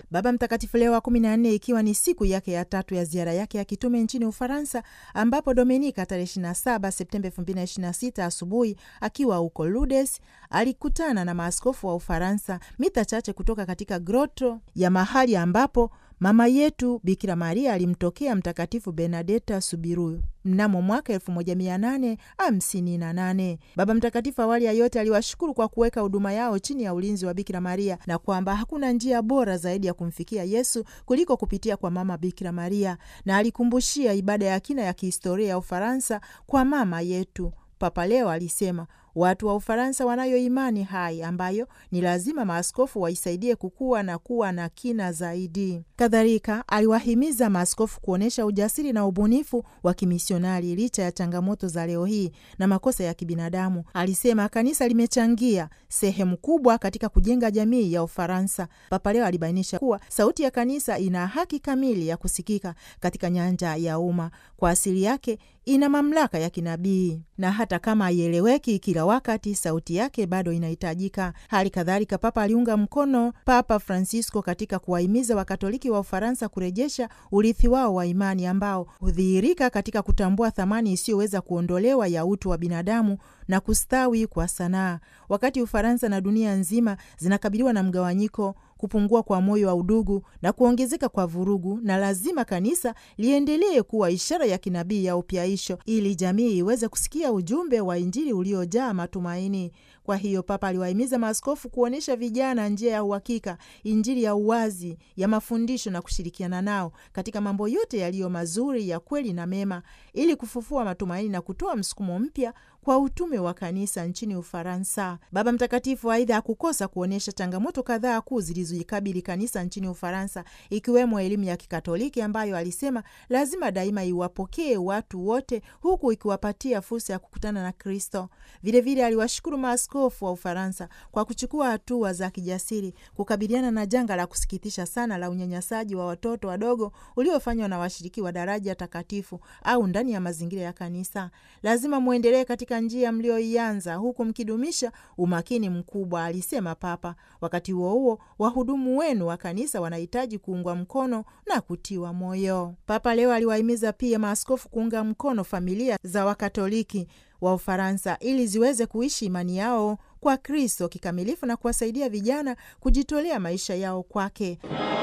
Baba Mtakatifu Leo wa kumi na nne, ikiwa ni siku yake ya tatu ya ziara yake ya kitume nchini Ufaransa, ambapo Dominika tarehe 27 Septemba 2026 asubuhi akiwa huko Lourdes alikutana na maaskofu wa Ufaransa mita chache kutoka katika groto ya mahali ambapo mama yetu Bikira Maria alimtokea Mtakatifu Bernadeta Subiru mnamo mwaka 1858. Baba Mtakatifu awali ya yote aliwashukuru kwa kuweka huduma yao chini ya ulinzi wa Bikira Maria na kwamba hakuna njia bora zaidi ya kumfikia Yesu kuliko kupitia kwa mama Bikira Maria, na alikumbushia ibada ya kina ya kihistoria ya Ufaransa kwa mama yetu. Papa Leo alisema watu wa Ufaransa wanayo imani hai ambayo ni lazima maaskofu waisaidie kukua na kuwa na kina zaidi. Kadhalika aliwahimiza maaskofu kuonyesha ujasiri na ubunifu wa kimisionari licha ya changamoto za leo hii na makosa ya kibinadamu. Alisema kanisa limechangia sehemu kubwa katika kujenga jamii ya Ufaransa. Papa Leo alibainisha kuwa sauti ya kanisa ina haki kamili ya kusikika katika nyanja ya umma. Kwa asili yake ina mamlaka ya kinabii na hata kama haieleweki kila wakati, sauti yake bado inahitajika. Hali kadhalika, Papa aliunga mkono Papa Francisco katika kuwahimiza Wakatoliki wa Ufaransa kurejesha urithi wao wa imani ambao hudhihirika katika kutambua thamani isiyoweza kuondolewa ya utu wa binadamu na kustawi kwa sanaa. Wakati Ufaransa na dunia nzima zinakabiliwa na mgawanyiko kupungua kwa moyo wa udugu na kuongezeka kwa vurugu, na lazima kanisa liendelee kuwa ishara ya kinabii ya upyaisho ili jamii iweze kusikia ujumbe wa Injili uliojaa matumaini. Kwa hiyo Papa aliwahimiza maaskofu kuonyesha vijana njia ya uhakika, Injili ya uwazi ya mafundisho na kushirikiana nao katika mambo yote yaliyo mazuri, ya kweli na mema, ili kufufua matumaini na kutoa msukumo mpya kwa utume wa kanisa nchini Ufaransa. Baba Mtakatifu aidha hakukosa kuonyesha changamoto kadhaa kuu zilizoikabili kanisa nchini Ufaransa, ikiwemo elimu ya Kikatoliki ambayo alisema lazima daima iwapokee watu wote, huku ikiwapatia fursa ya kukutana na Kristo. Vilevile aliwashukuru maaskofu wa Ufaransa kwa kuchukua hatua za kijasiri kukabiliana na janga la kusikitisha sana la unyanyasaji wa watoto wadogo uliofanywa na washiriki wa daraja takatifu au ndani ya mazingira ya kanisa. Lazima mwendelee katika njia mlioianza huku mkidumisha umakini mkubwa, alisema Papa. Wakati huo huo, wahudumu wenu wa kanisa wanahitaji kuungwa mkono na kutiwa moyo. Papa leo aliwahimiza pia maaskofu kuunga mkono familia za Wakatoliki wa Ufaransa ili ziweze kuishi imani yao kwa Kristo kikamilifu na kuwasaidia vijana kujitolea maisha yao kwake.